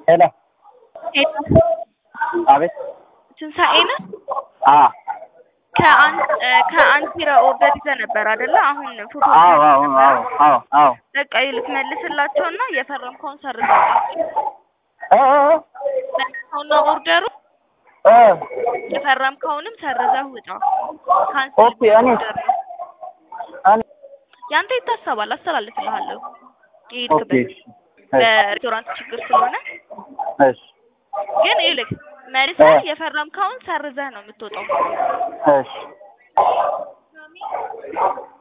ሄሎ ሄሎ አቤት ትንሣኤ ነህ? አ ከአን ከአንቲራ ኦርደር ይዘህ ነበር አይደለ? አሁን ፎቶ አዎ አዎ አዎ አዎ አዎ በቃ ይልክ መልስላቸውና የፈረምከውን ሰርዘው እ እ መልሰውና ኦርደሩ እ የፈረምከውንም ሰርዘህ ውጣ። ካንስል ኦኬ እኔ ኦርደር ነው። እኔ ያንተ ይታሰባል፣ አስተላልፍልሃለሁ። ኦኬ የሄድክበት እሺ በሬስቶራንት ችግር ስለሆነ እሺ ግን ይልክ መልሰህ እ የፈረምከውን ሰርዘህ ነው የምትወጣው። እሺ